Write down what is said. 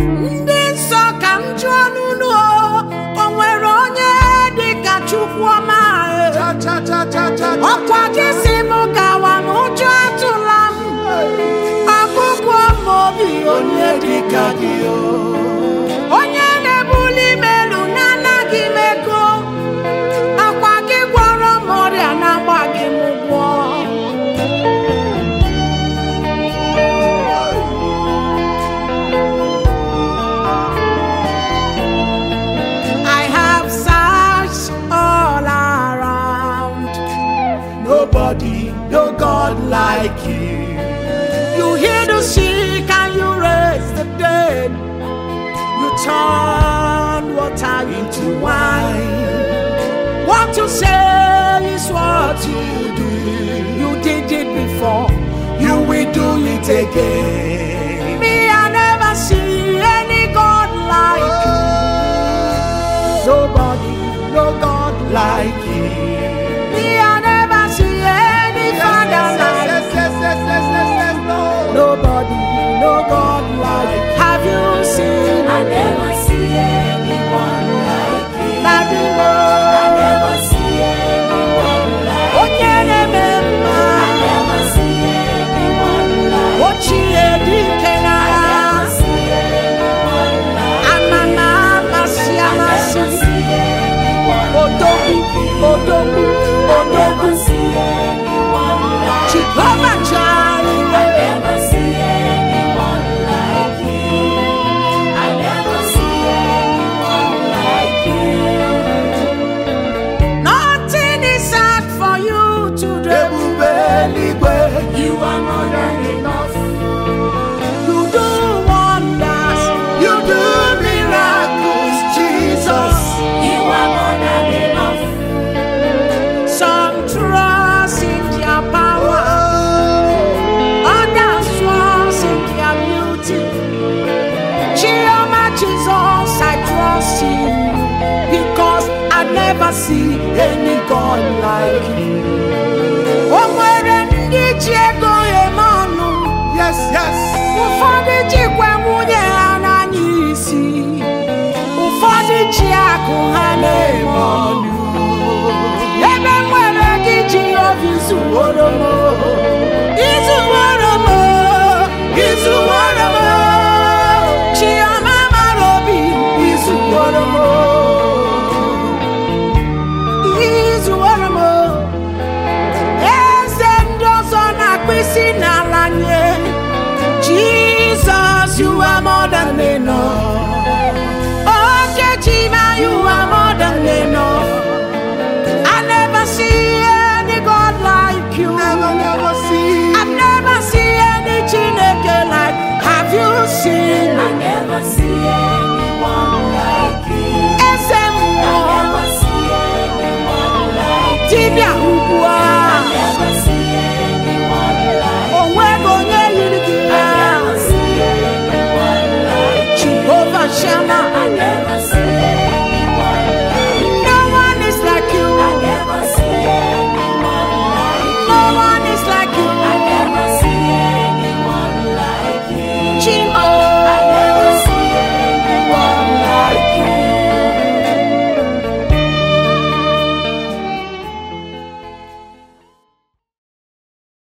ndị nsọ ka m jụọ n'unu o o nwere onye dị ka chukwu ọma e? cha cha cha cha cha ọkwa gị si m gawa m ụjọ atụla m ọgụgụ m obi onye dị ka gị o onye na-ebuli m elu na-anaghị m ego akwa gị gwọrọ m ọrịa na-agbaghị m ụgwọ I have searched all around. Nobody, no God like you. You heal the sick and you raise the dead. You turn water into wine. What you say is what you do. You did it before, you will do it again. Me, I never see any God like you. Nobody, no God like you. Me, I never see any Father like yes yes yes yes yes yes Lord Nobody, no God like Have you seen I never see anyone like you. Daddy I Lord? never see anyone like Onye na-eme I mma, never see anyone like ochie dike I n'agha, never see anyone like amama amasị I never amasị, see anyone odogwu, odogwu, I odogwu, never see anyone like Jehovah I Jireh. never see anyone like you. I never see anyone like you. Nothing is hard for you to do. ebube eluigwe You are more than enough. You do wonders. you do miracles Jesus You are more than enough. Some trust in their power, oh others trust in their beauty. Chioma Jesus, I trust you because I never see any God like you. O nwere ndị ji ego eme ọnụ, yes yes ụfọdụ jikwa nwunye ha n'anya isi, ụfọdụ ji akụ ha na-eme ọnụ. ebe nwere gị ji obi zuworo m izuworo m izuworo m chioma mara obi izuworo m izuworo m eze ndị ọzọ na-akpụ isi n'ala nye Jesus, you are more than enough. Oh, Kechima, you are more than enough. I never see any God like you. never never see I've never seen any Chineke like. Have you seen I never see anyone like you. Eze I mmụọ never see anyone like you. dibịa ugbu I a? never see anyone like O nweghị onye yiri gị I ya. never see anyone like Jehovah Shammah, I never see